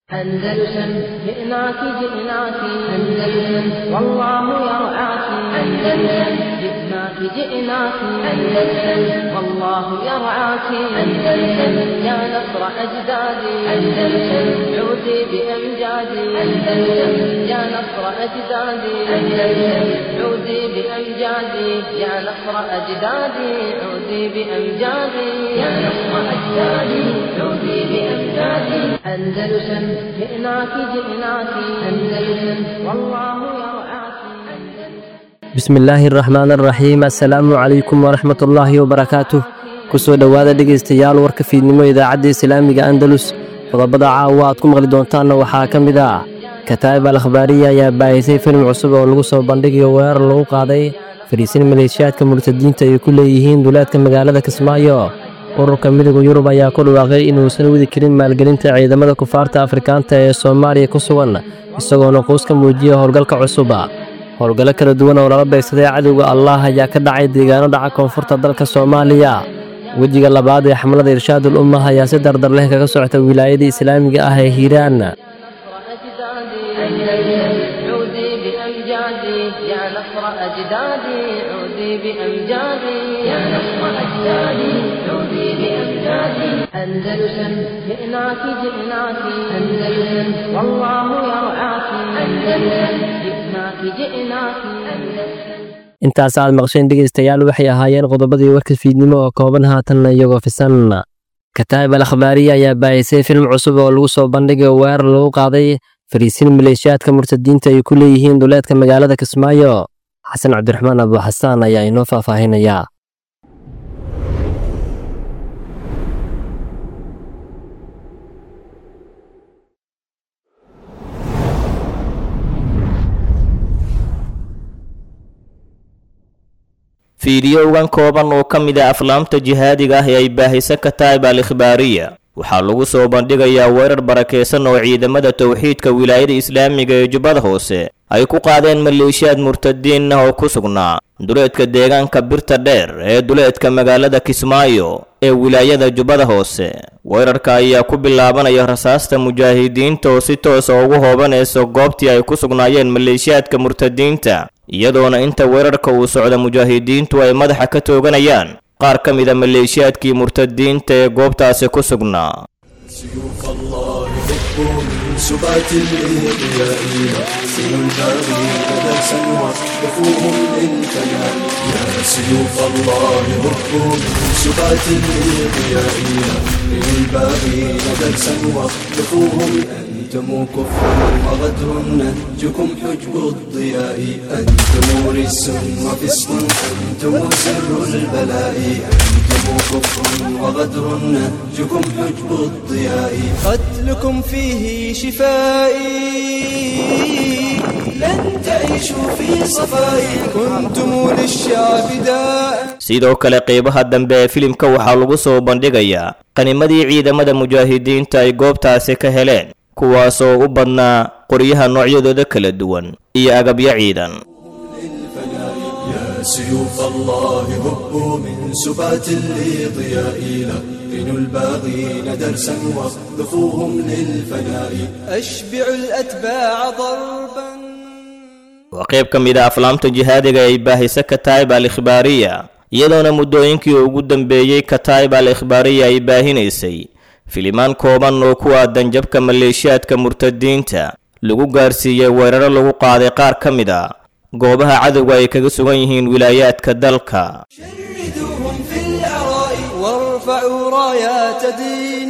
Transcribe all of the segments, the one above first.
أندلسن جئناك جئناك أندلسن والله يرعاك أندلسن جئناك جئناك أندلسن والله يرعاك أندلسن يا نصر أجدادي أندلسن عودي بأمجادي أندلسن يا نصر أجدادي أندلسن عودي بأمجادي يا نصر أجدادي عودي بأمجادي يا نصر أجدادي عودي بأمجادي أندلسن جئناك جئناك أندلسن والله يرعاك bismi illaahi araxmaan araxiim assalaamu calaykum waraxmat ullaahi wabarakaatuh ku soo dhowaada dhegaystayaal warka fiidnimo idaacadda islaamiga andalus qodobada caawa aad ku maqli doontaanna waxaa ka mid ah kataa'ib al akhbaariya ayaa baahisay filim cusub oo lagu soo bandhigayo weerar lagu qaaday fariisin maleeshiyaadka murtadiinta ay ku leeyihiin duleedka magaalada kismaayo ururka midooda yurub ayaa ku dhawaaqay inuusan wadi karin maalgelinta ciidamada kufaarta afrikaanta ee soomaaliya ku sugan isagoona quus ka muujiya howlgalka cusuba howlgallo kala duwan oo lala beegsaday cadowga allah ayaa ka dhacay deegaano dhaca koonfurta dalka soomaaliya wejiga labaad ee xamlada irshaadul ummah ayaa si dardar leh kaga socota wilaayada islaamiga ah ee hiiraan نصر أجدادي عودي بأمجادي يا نصر أجدادي عودي بأمجادي يا نصر أجدادي عودي بأمجادي أندلسن جئناك جئناك أندلسن والله يرعاك أندلسن جئناك جئناك أندلسن intaas aad maqsheen dhegaystayaal waxay ahaayeen qodobadii warka fiidnimo oo kooban haatanna iyagoo fisan kataa'ib al akhbaariya ayaa baahisay film cusub oo lagu soo bandhigay weerar lagu qaaday fariisin maleeshiyaadka murtadiinta ay ku leeyihiin duleedka magaalada kismaayo xasan cabdiraxmaan abu xasaan ayaa inoo faahfaahinayaa fiidiyowgan kooban oo ka mid ah aflaamta jihaadiga ah ee ay baahisa kataa'ib al ikhbaariya waxaa lagu soo bandhigayaa weerar barakaysan oo ciidamada towxiidka wilaayada islaamiga ee jubbada hoose ay ku qaadeen maleeshiyaad murtadiin ah oo ku sugnaa duleedka deegaanka birta dheer ee duleedka magaalada kismaayo ee wilaayada jubbada hoose weerarka ayaa ku bilaabanaya rasaasta mujaahidiinta oo si toosa ugu hoobanaysa goobtii ay ku sugnaayeen maleeshiyaadka murtadiinta iyadoona inta weerarka uu socda mujaahidiintu ay madaxa ka tooganayaan qaar ka mida maleeshiyaadkii murtadiinta ee goobtaasi ku sugnaa سيوف الله هبوا من سبات الإضياء سن الباغين درسا وقفوهم للفناء يا سيوف الله هبوا من سبات الإضياء سن الباغين درسا وقفوهم أنتم كفر وغدر نهجكم حجب الضياء أنتم رس وفسق أنتم سر البلاء أنتم كفر وغدر نهجكم حجب الضياء قتلكم فيه شفائي لن تعيشوا في صفاء كنتم للشعب داء sidoo kale qeybaha dambe ee filimka waxaa lagu soo bandhigayaa qanimadii ciidamada mujaahidiinta ay goobtaasi ka heleen kuwaasoo u badnaa qoryaha noocyadooda kala duwan iyo agabyo ciidan يا سيوف الله هبوا من سبات الإضياء لقنوا الباغين درسا واخذفوهم للفناء أشبعوا الأتباع ضربا waa qayb ka mid a aflaamta jihaadiga ay baahisa kataa'ib al ikhbaariya iyadoona muddooyinkii ugu dambeeyey kataa'ib al ikhbaariya ay baahinaysay filimaan kooban oo ku aadan jabka maleeshiyaadka murtadiinta lagu gaarsiiyey weeraro lagu qaaday qaar ka mid a goobaha cadowga ay kaga sugan yihiin wilaayaadka dalka شردوهم في العراء وارفعوا رايات دين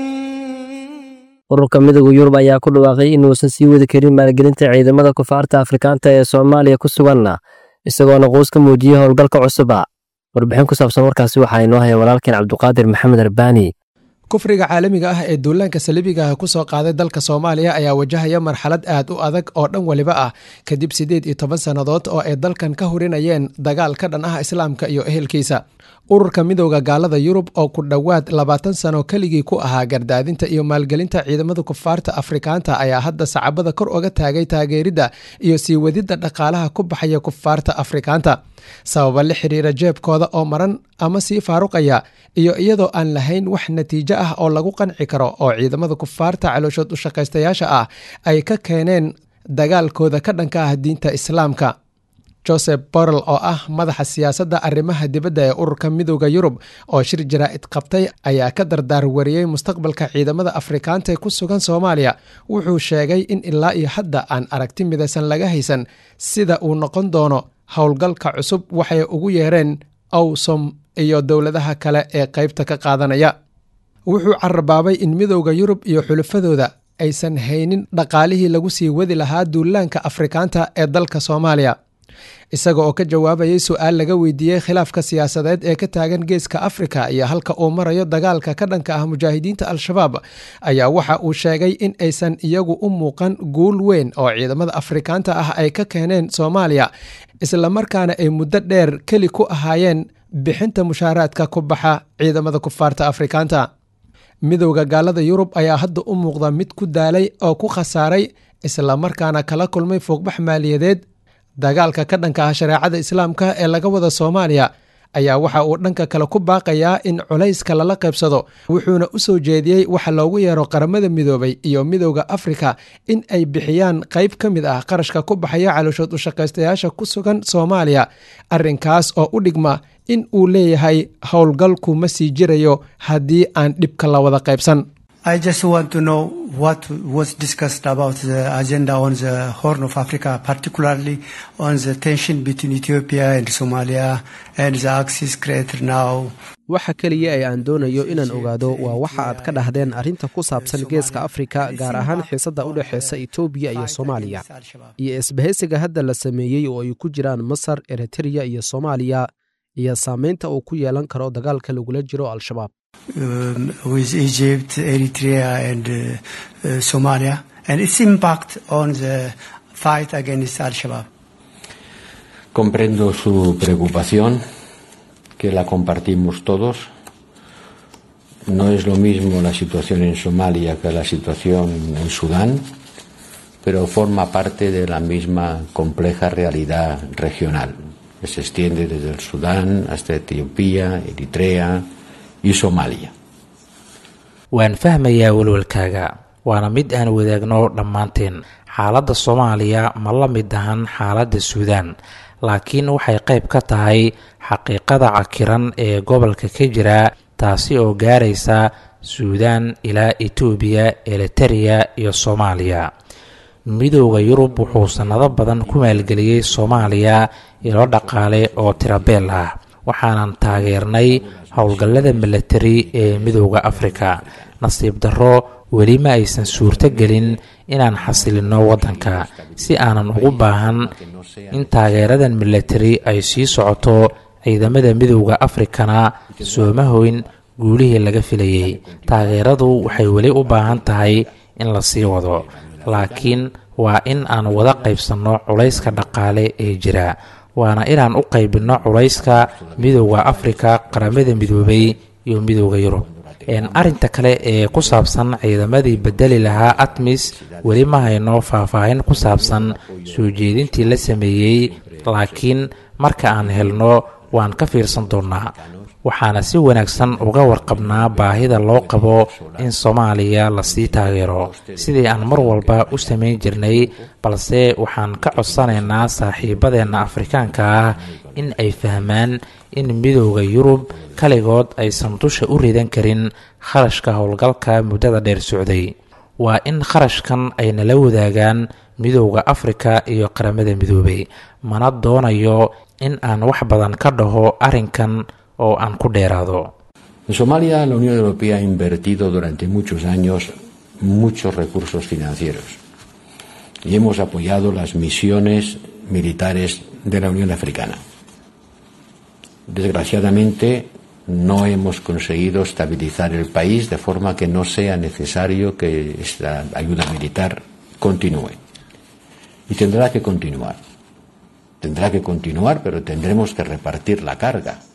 ururka midooda yurub ayaa ku dhawaaqay inuusan sii wadi karin maalgelinta ciidamada kufaarta afrikaanta ee soomaaliya ku sugan isagoona quus ka muujiyey howlgalka cusuba warbixin ku saabsan warkaasi waxaa inoo haya walaalkeen cabduqaadir maxamed arbaani kufriga caalamiga ah ee duulaanka saliibiga ah ku soo qaaday dalka soomaaliya ayaa wajahaya marxalad aad u adag oo dhan weliba ah kadib siddeed iyo toban sannadood oo ay dalkan ka hurinayeen dagaal ka dhan ah islaamka iyo ehelkiisa ururka midowda gaalada yurub oo ku dhowaad labaatan sano keligii ku ahaa gardaadinta iyo maalgelinta ciidamada kufaarta afrikaanta ayaa hadda sacabada kor oga taagay taageeridda iyo sii wadidda dhaqaalaha ku baxaya kufaarta afrikaanta sababa la xiriira jeebkooda oo maran ama sii faaruqaya iyo iyadoo aan lahayn wax natiijo ah oo lagu qanci karo oo ciidamada kufaarta calooshood u shaqaystayaasha ah ay ka keeneen dagaalkooda ka dhanka ah diinta islaamka joseph borrell oo ah madaxa siyaasadda arrimaha dibadda ee ururka midowda yurub oo shir jaraa'id qabtay ayaa ka dardaar wariyey mustaqbalka ciidamada afrikaanta ee ku sugan soomaaliya wuxuu sheegay in ilaa iyo hadda aan aragti midaysan laga haysan sida uu noqon doono howlgalka cusub waxay ugu yeereen awsom iyo dowladaha kale ee qaybta ka qaadanaya wuxuu carabaabay in midowda yurub iyo xulafadooda aysan haynin dhaqaalihii lagu sii wadi lahaa duulaanka afrikaanta ee dalka soomaaliya isaga oo ka jawaabayay su-aal laga weydiiyey khilaafka siyaasadeed ee ka taagan geeska afrika iyo halka uu marayo dagaalka ka dhanka ah mujaahidiinta al-shabaab ayaa waxa uu sheegay in aysan iyagu u muuqan guul weyn oo ciidamada afrikaanta ah ay ka keeneen soomaaliya islamarkaana ay muddo dheer keli ku ahaayeen bixinta mushaaraadka ku baxa ciidamada kufaarta afrikaanta midowda gaalada yurub ayaa hadda u muuqda mid ku daalay oo ku khasaaray islamarkaana kala kulmay fuuqbax maaliyadeed dagaalka ka dhanka ah shareecada islaamka ee laga wada soomaaliya ayaa waxa uu dhanka kale ku baaqayaa in culayska lala qaybsado wuxuuna u soo jeediyey waxa loogu yeero qaramada midoobay iyo midowda afrika in ay bixiyaan qayb ka mid ah qarashka ku baxaya calooshood u shaqaystayaasha ku sugan soomaaliya arrinkaas oo u dhigma in uu leeyahay howlgalku ma sii jirayo haddii aan dhibka la wada qaybsan I just want to know what was discussed about the agenda on the Horn of Africa, particularly on the tension between Ethiopia and Somalia and the axis created now. waxa keliya ee aan doonayo inaan ogaado waa waxa aad ka dhahdeen arrinta ku saabsan geeska afrika gaar ahaan xiisadda u dhexeysa etoobiya iyo soomaaliya iyo isbahaysiga hadda la sameeyey oo ay ku jiraan masar eritreya iyo soomaaliya iyo saameynta uu ku yeelan karo dagaalka lagula jiro al-shabaab um, with Egypt, Eritrea, and uh, uh, Somalia, and its impact on the fight against Al Shabaab. Comprendo su preocupación, que la compartimos todos. No es lo mismo la situación en Somalia que la situación en Sudán, pero forma parte de la misma compleja realidad regional, que se extiende desde el Sudán hasta Etiopía, Eritrea, iyo soomaaliya waan fahmayaa welwelkaaga waana mid aan wadaagno dhammaanteen xaaladda soomaaliya ma la mid ahan xaaladda suudaan laakiin waxay qayb ka tahay xaqiiqada cakiran ee gobolka ka jira taasi oo gaaraysa suudaan ilaa etoobiya elitereya iyo soomaaliya midowda yurub wuxuu sannado badan ku maalgeliyey soomaaliya ilo dhaqaale oo tirabeel ah waxaanan taageernay howlgallada milatari ee midowda afrika nasiib darro weli ma aysan suurto gelin inaan xasilinno waddanka si aanan ugu baahan in taageeradan milatari ay sii socoto ciidamada midowda afrikana sooma hoyn guulihii laga filayey taageeradu waxay weli u baahan tahay in la sii wado laakiin waa in aan wada qaybsanno culayska dhaqaale ee jira waana inaan u qaybinno culayska midowda afrika qaramada midoobay iyo midowda yurub arrinta kale ee ku saabsan ciidamadii bedeli lahaa atmis weli ma hayno faahfaahin ku saabsan soo jeedintii la sameeyey laakiin marka aan helno waan ka fiirsan doonnaa waxaana si wanaagsan uga warqabnaa baahida loo qabo in soomaaliya lasii taageero sidii aan mar walba u samayn jirnay balse waxaan ka codsanaynaa saaxiibadeenna afrikaanka ah in ay fahmaan in midowda yurub kaligood aysan dusha u ridan karin kharashka howlgalka muddada dheer socday waa in kharashkan ay nala wadaagaan midowda afrika iyo qaramada midoobay mana doonayo in aan wax badan ka dhaho arrinkan oo aan ku dheeraado En Somalia la Unión Europea ha invertido durante muchos años muchos recursos financieros y hemos apoyado las misiones militares de la Unión Africana. Desgraciadamente no hemos conseguido estabilizar el país de forma que no sea necesario que esta ayuda militar continúe. Y tendrá que continuar. Tendrá que continuar, pero tendremos que repartir la carga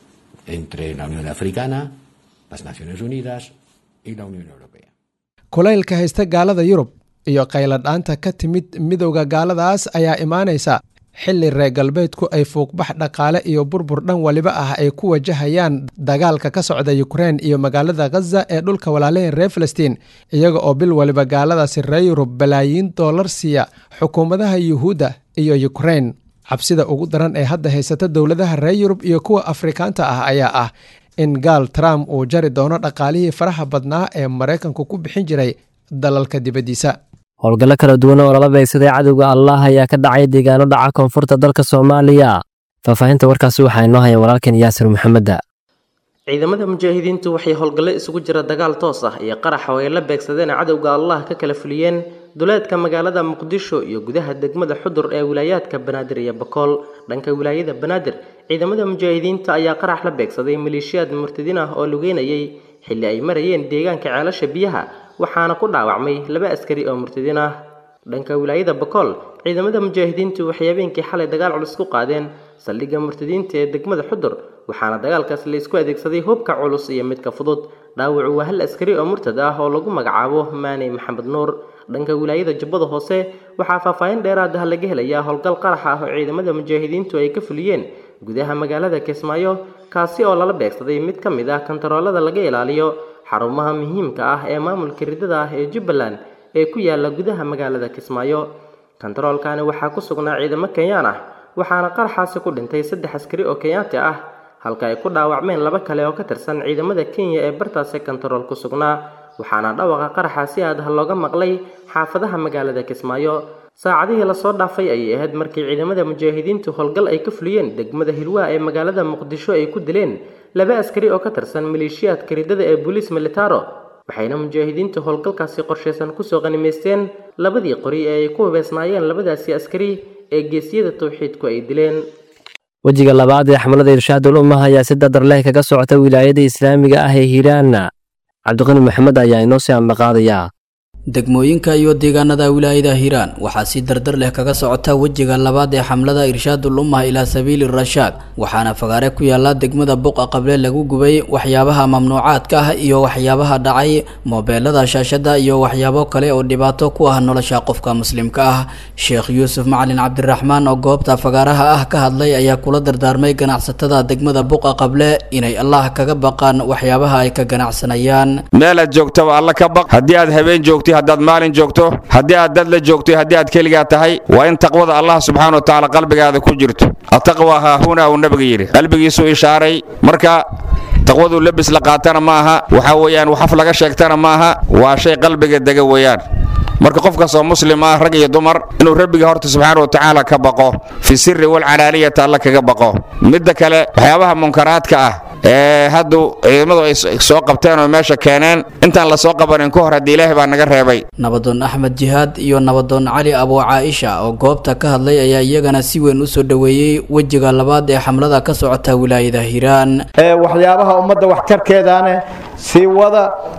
entre la Unión Africana, las Naciones Unidas y la Unión Europea. kulaylka haysta gaalada yurub iyo qayladhaanta ka timid midowda gaaladaas ayaa imaanaysa xilli reer galbeedku ay fuuqbax dhaqaale iyo burbur dhan waliba ah ay ku wajahayaan dagaalka ka socda yukrein iyo magaalada khaza ee dhulka walaalaheen reer falastiin iyaga oo bil waliba gaaladaasi reer yurub balaayiin doolar siiya xukuumadaha yuhuudda iyo yukrein cabsida ugu daran ee hadda haysata dowladaha reer yurub iyo kuwa afrikaanta ah ayaa ah in gaal trump uu jari doono dhaqaalihii faraha badnaa ee maraykanku ku bixin jiray dalalka dibaddiisa howlgallo kala duwan oo lala beegsaday cadowga allah ayaa ka dhacay deegaano dhaca koonfurta dalka soomaaliya faahfaahinta warkaasi waxaa inoo haya walaalkan yaasir maxameda ciidamada mujaahidiintu waxay howlgallo isugu jira dagaal toos ah iyo qarax oo ay la beegsadeen cadowga allah ka kala fuliyeen duleedka magaalada muqdisho iyo gudaha degmada xudur ee wilaayaadka banaadir iyo bakool dhanka wilaayada banaadir ciidamada mujaahidiinta ayaa qarax la beegsaday maleeshiyaad murtadiin ah oo lugeynayay xilli ay marayeen deegaanka ceelasha biyaha waxaana ku dhaawacmay laba askari oo murtadiin ah dhanka wilaayada bakool ciidamada mujaahidiintu waxay habeenkii xalay dagaal culus ku qaadeen saldhigga murtadiinta ee degmada xudur waxaana dagaalkaas la isku adeegsaday hubka culus iyo midka fudud dhaawacu waa hal askari oo murtad ah oo lagu magacaabo maaney maxamed nuur dhanka wilaayada jubbada hoose waxaa faahfaahin dheeraad ah laga helayaa howlgal qarax ah oo ciidamada mujaahidiintu ay ka fuliyeen gudaha magaalada kismaayo kaasi oo lala beegsaday mid ka mid ah kantaroolada laga ilaaliyo xarumaha muhiimka ah ee maamulka ridada ah ee jubbaland ee ku yaala gudaha magaalada kismaayo kantaroolkani waxaa ku sugnaa ciidamo kenyaan ah waxaana qaraxaasi ku dhintay saddex askari oo kenyaati ah halka ay ku dhaawacmeen laba kale oo ka tirsan ciidamada kenya ee bartaasi kantarool ku sugnaa waxaana dhawaqa qaraxa si aad ah looga maqlay xaafadaha magaalada kismaayo saacadihii lasoo dhaafay ayay ahayd markii ciidamada mujaahidiintu howlgal ay ka fuliyeen degmada hilwaa ee magaalada muqdisho ay ku dileen laba askari oo ka tirsan maleeshiyaadka ridada ee booliis militaro waxayna mujaahidiintu howlgalkaasi qorshaysan kusoo qanimaysteen labadii qori ee ay ku hubeysnaayeen labadaasi askari ee geesiyada tawxiidku ay dileen wejiga labaad ee xamlada irshaadul ummah ayaa si dadar leh kaga socota wilaayada islaamiga ah ee hiiraana cabdiqani maxamed ayaa inoo sii ambaqaadaya degmooyinka iyo deegaanada wilaayada hiiraan waxaa si dardar leh kaga socota wejiga labaad ee xamlada irshaadul ummah ilaa sabiili rashaad waxaana fagaare ku yaala degmada buqa qable lagu gubay waxyaabaha mamnuucaadka ah iyo waxyaabaha dhacay moobeelada shaashada iyo waxyaabo kale oo dhibaato ku ah nolosha qofka muslimka ah sheekh yuusuf macalin cabdiraxmaan oo goobta fagaaraha ah ka hadlay ayaa kula dardaarmay ganacsatada degmada buqa qable inay allah kaga baqaan waxyaabaha ay ka ganacsanayaan meelaad joogtaba alla ka baq haddii aad habeen joogtay haddaad maalin joogto haddii aad dad la joogtay haddii aad keligaa tahay waa in taqwada allah subxaana wa tacaala qalbigaada ku jirto ataqwa haahuna uu nabiga yidhi qalbigiisuu ishaaray marka taqwaduu lebis la qaatana ma aha waxaa weeyaan waxaf laga sheegtana ma aha waa shay qalbiga dega weeyaan marka qof kastoo muslim ah rag iyo dumar inuu rabbiga horta subxaana wa tacaala ka baqo fi sirri walcalaaniyata alla kaga baqo midda kale waxyaabaha munkaraadka ah ee haddu ciidamadu ay soo qabteen oo meesha keeneen intaan la soo qabanin ka hor haddii ilaahay baa naga reebay nabadoon axmed jihaad iyo nabadoon cali abuu caaisha oo goobta ka hadlay ayaa iyagana si weyn u soo dhoweeyey wejiga labaad ee xamlada ka socota wilaayada hiiraan waxyaabaha ummadda waxtarkeedaane sii wada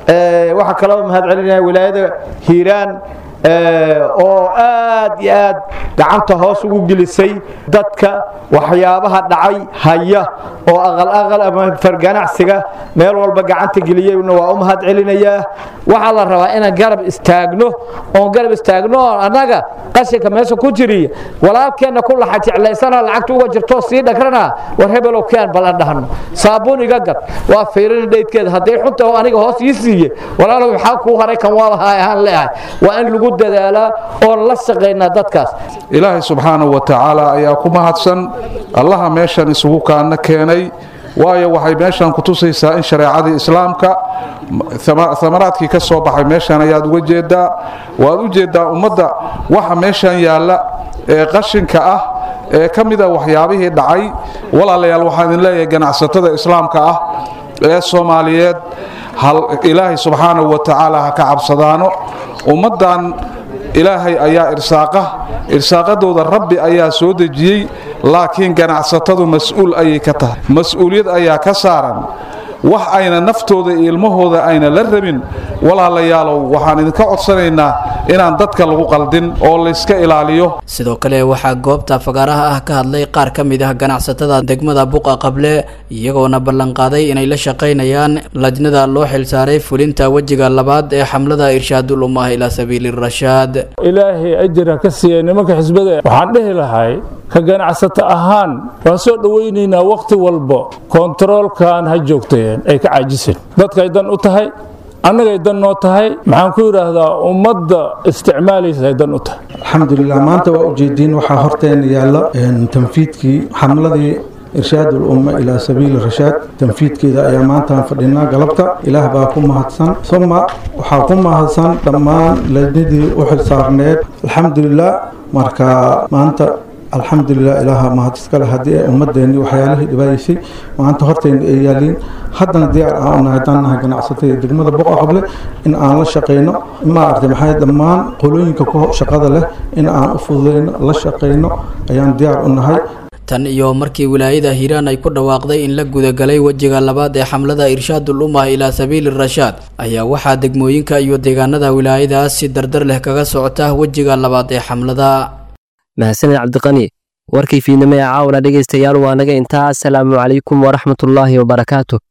waxaa kaloo mahad celinaya wilaayada hiiraan oo aad iyo aad gacanta hoos ugu gelisay dadka waxyaabaha dhacay haya oo aqal aqal ama farganacsiga meel walba gacanta geliyeyna waa u mahad celinayaa waxaa la rabaa inaan garab istaagno oon garab istaagno oo annaga qashinka meesha ku jiriya walaalkeenna ku laxa jeclaysana lacagta uga jirto sii dhagrana war hebelow keen bal aan dhahno saabuun iga gad waa fiirin dheydkeeda hadday xunta oo aniga hoos ii siiye walaalow maxaa kuu haray kan waa lahaa ahaan leeyahay waa in lagu dadaalaa oon la shaqaynaa dadkaas ilaahay subxaanahu wa tacaala ayaa ku mahadsan allaha meeshan isugu kaana keenay waayo waxay meeshan ku tusaysaa in shareecadii islaamka amaraadkii ka soo baxay meeshan ayaad uga jeedaa waad u jeedaa ummadda waxa meeshan yaalla ee qashinka ah ee ka mida waxyaabihii dhacay walaalayaal waxaan idin leeyahay ganacsatada islaamka ah ee soomaaliyeed ilaahay subxaanahu wa tacaala ha ka cabsadaano ummaddan ilaahay ayaa irsaaqa irsaaqadooda rabbi ayaa soo dejiyey laakiin ganacsatadu mas-uul ayay ka tahay mas-uuliyad ayaa ka saaran wax ayna naftooda iyo ilmahooda ayna la rabin walaalayaalow waxaan idinka codsanaynaa inaan dadka lagu qaldin oo layska ilaaliyo sidoo kale waxaa goobta fagaaraha ah ka hadlay qaar ka mid ah ganacsatada degmada buqa qable iyagoona ballanqaaday inay la shaqaynayaan lajnada loo xilsaaray fulinta wejiga labaad ee xamlada irshaadul ummah ilaa sabiili rashaad ilaahay ajira ka siiya nimanka xisbada waxaan dhehi lahay ka ganacsato ahaan waan soo dhowaynaynaa wakhti walba kontaroolkan ha joogteen ay ka caajiseen dadkay dan u tahay annagay dan noo tahay maxaan ku yidhaahdaa ummadda isticmaalaysa ay dan u tahay alxamdulilah maanta waa ujeediin waxaa horteena yaalla tanfiidkii xamladii irshaad ulumma ilaa sabiili rashaad tanfiidkeeda ayaa maantaan fadhinaa galabta ilaah baa ku mahadsan suma waxaa ku mahadsan dhammaan lajnadii u xilsaarneed alxamdulilah marka maanta alxamdulilah ilaaha mahad iskale haddii ay ummadeenii waxyaalihii dhibaayeysay maanta horteena ay yaaliin haddana diyaar aan unahay haddaan nahay ganacsatada degmada boqa qable in aan la shaqayno maaragtay maxay dhammaan qolooyinka ku shaqada leh in aan u fududayno la shaqayno ayaan diyaar u nahay tan iyo markii wilaayada hiiraan ay ku dhawaaqday in la gudagalay wejiga labaad ee xamlada irshaadul ummah ilaa sabiili rashaad ayaa waxaa degmooyinka iyo deegaanada wilaayadaas si dardar leh kaga socota wejiga labaad ee xamlada mahadsaned cabdiqani warkii fiidnimo ee caawna dhegaystayaal waa naga intaa asalaamu calaykum waraxmatullaahi wabarakaatu